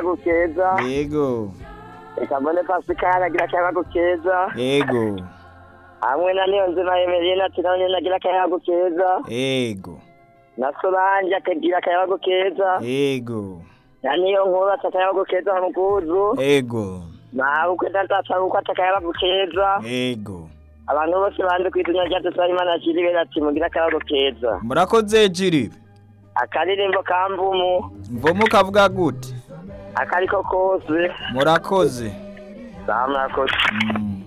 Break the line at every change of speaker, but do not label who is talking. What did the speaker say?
akayago keza
yego
reka mbone pasikari agira akayago keza
yego
hamwe na niyonzima emeline ati nawe nyine agira akayago keza
yego
na solange akagira akayago keza
yego
na niyo nkuru ati akayago keza wa muguzu
yego
nawe uko ndatasa uko ati akayago keza
yego
abantu bose banze ku izina rya dusaba imana kiriwe ati mugire akayago keza
murakoze jiribe
akaririmbo ka mvumu
mvomo kavuga gute
akariko kose
murakoze
sawa mwakoze
Mm.